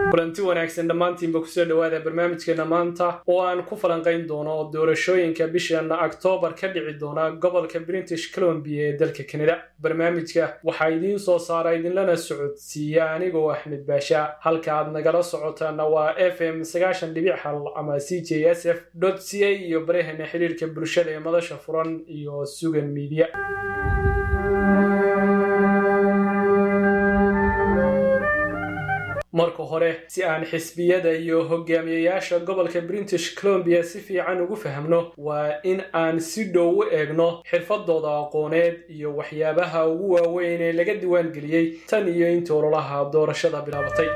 kulanti wanaagsan dhammaantiinba kusoo dhowaada barnaamijkeena maanta oo aan ku falanqayn doono doorashooyinka bishan oktoobar ka dhici doona gobolka british columbia ee dalka kanada barnaamijka waxaa idiin soo saara idinlana socodsiiya anigoo axmed baasha halka aad nagala socotaana waa f m sagaashan dhibic hal ama c j s f c a iyo barahana xiriirka bulshada ee madasha furan iyo sugan miidiya marka hore si aan xisbiyada iyo hogaamiyayaasha gobolka british columbia si fiican ugu fahmno waa in aan si dhow u eegno xirfadooda aqooneed iyo waxyaabaha ugu waaweyn ee laga diwaan geliyey tan iyo intii ololaha doorashada bilaabatay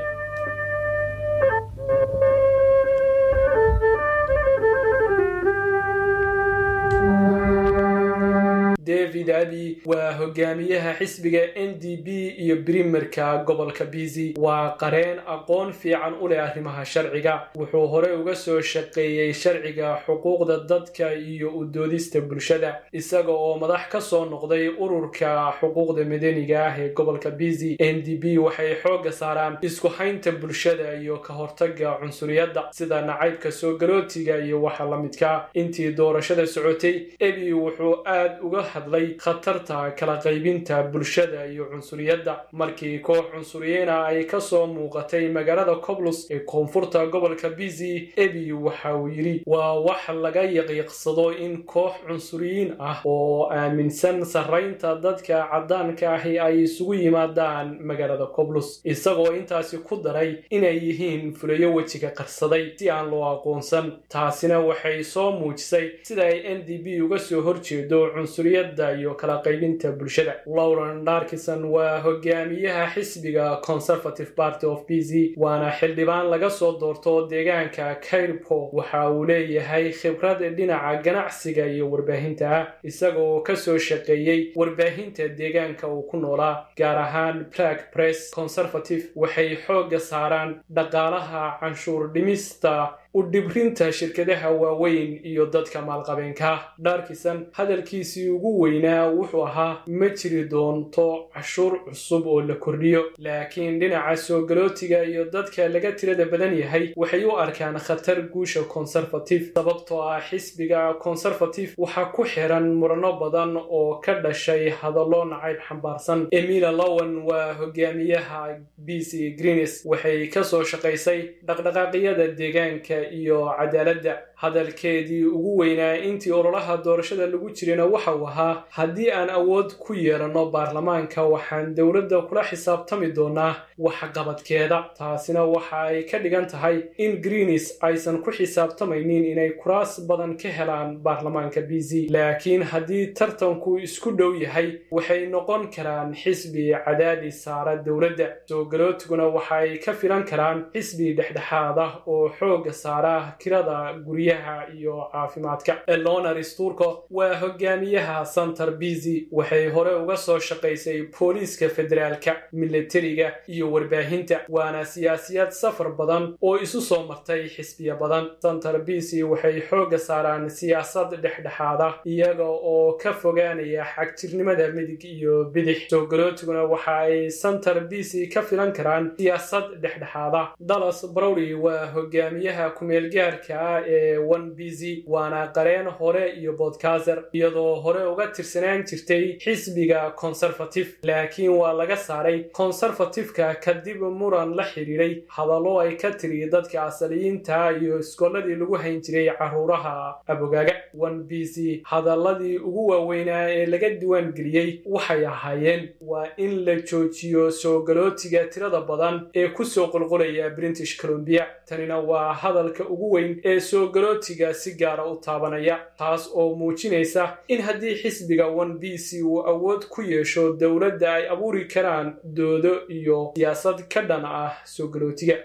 david abi waa hogaamiyaha xisbiga n d b iyo brimerka gobolka bizi waa qareen aqoon fiican u leh arrimaha sharciga wuxuu hore uga soo shaqeeyey sharciga xuquuqda dadka iyo u doodista bulshada isaga oo madax ka soo noqday ururka xuquuqda madaniga ah ee gobolka bizi n d b waxay xoogga saaraan isku haynta bulshada iyo ka hortaga cunsuriyadda sida nacaybka soo galootiga iyo waxa la midka intii doorashada socotay ebi wuxuu aad uga hadlay khatarta kala qaybinta bulshada iyo cunsuriyadda markii koox cunsuriyiina ay ka soo muuqatay magaalada coblus ee koonfurta gobolka bizi ebi waxa uu yidhi waa wax laga yaqiiqsado in koox cunsuriyiin ah oo aaminsan sarraynta dadka caddaanka ahi ay isugu yimaadaan magaalada coblus isagoo intaasi ku daray inay yihiin fulayo wejiga qarsaday si aan loo aqoonsan taasina waxay soo muujisay sida ay n d b uga soo horjeedo cunsuriyadda iyo kala qaybinta bulshada lowren darkison waa hogaamiyaha xisbiga conservative party of b z waana xildhibaan laga soo doorto deegaanka kairpo waxa uu leeyahay khibrad dhinaca ganacsiga iyo warbaahinta ah isagaoo ka soo shaqeeyey warbaahinta deegaanka uu ku noolaa gaar ahaan black press conservative waxay xoogga saaraan dhaqaalaha canshuur dhimista u dhibrinta shirkadaha waaweyn iyo dadka maalqabeenka dharkisan hadalkiisii ugu weynaa wuxuu ahaa ma jiri doonto cashuur cusub oo la kordhiyo laakiin dhinaca soo galootiga iyo dadka laga tirada badan yahay waxay u arkaan khatar guusha conservative sababtoo ah xisbiga conservative waxaa ku xiran murano badan oo ka dhashay hadallo nacayb xambaarsan emila lowen waa hogaamiyaha b c greenes waxay kasoo shaqaysay dhaqdhaqaaqyada deegaanka iyo cadaaladda hadalkeedii ugu weynaa intii ololaha doorashada lagu jirayna waxa uu ahaa haddii aan awood ku yeelanno baarlamaanka waxaan dowladda kula xisaabtami doonaa waxqabadkeeda taasina waxa ay ka dhigan tahay in greenis aysan ku xisaabtamaynin inay kuraas badan ka helaan baarlamaanka b z laakiin haddii tartanku isku dhow yahay waxay noqon karaan xisbi cadaadis saara dowladda soo galootiguna waxa ay ka filan karaan xisbi dhexdhexaad ah oo xooga saara kirada guryaha iyo caafimaadka elonaris turco waa hogaamiyaha center bizi waxay hore uga soo shaqaysay booliiska federaalka milatariga iyo warbaahinta waana siyaasiyad safar badan oo isu soo martay xisbiya badan center bizi waxay xooga saaraan siyaasad dhexdhexaad ah iyaga oo ka fogaanaya xagjirnimada midig iyo bidix soo galootiguna waxa ay center bizi ka filan karaan siyaasad dhexdhexaad ah dallas browley waa hogaamiyaha kumeelgaarka ah ee one b z waana qareen hore iyo bodkazer iyadoo hore uga tirsanaan jirtay xisbiga conservative laakiin waa laga saaray conservativeka kadib muran la xidhiiray hadallo ay ka tiri dadka asaliyiinta iyo iskooladii lagu hayn jiray caruuraha abogaaga one b z hadaladii ugu waaweynaa ee laga diwaan geliyey waxay ahaayeen waa in la joojiyo soo galootiga tirada badan ee kusoo qulqulaya british columbia tanina waa hadalka ugu weyn ee soo galootiga si gaara u taabanaya taas oo muujinaysa in haddii xisbiga one b c uu awood ku yeesho dowladda ay abuuri karaan doodo iyo siyaasad ka dhan ah soo galootiga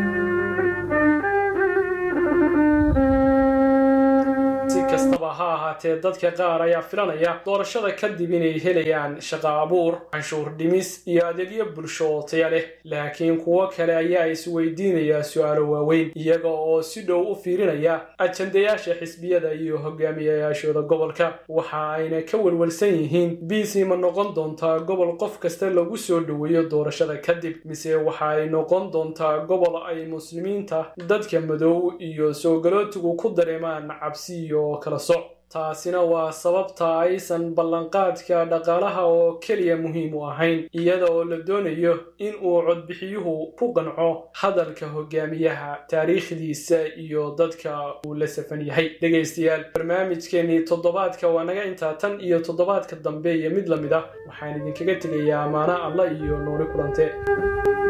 kastaba ha ahaatee dadka qaar ayaa filanaya doorashada kadib inay helayaan shaqo abuur canshuur dhimis iyo adeegyo bulsho oo taya leh laakiin kuwo kale ayaa isweydiinaya su-aalo waaweyn iyaga oo si dhow u fiirinaya ajandayaasha xisbiyada iyo hogaamiyayaashooda gobolka waxa ayna ka welwelsan yihiin biisi ma noqon doontaa gobol qof kasta lagu soo dhoweeyo doorashada kadib mise waxa ay noqon doontaa gobol ay muslimiinta dadka madow iyo soogalootigu ku dareemaan cabsi iyo kala soc taasina waa sababta aysan ballanqaadka dhaqaalaha oo keliya muhiim u ahayn iyada oo la doonayo in uu codbixiyuhu ku qanco hadalka hogaamiyaha taariikhdiisa iyo dadka uu la safan yahay dhegaystayaal barnaamijkeenii toddobaadka waa naga intaa tan iyo toddobaadka dambe iyo mid la mid ah waxaan idinkaga tegayaa amaano alla iyo nooli kulante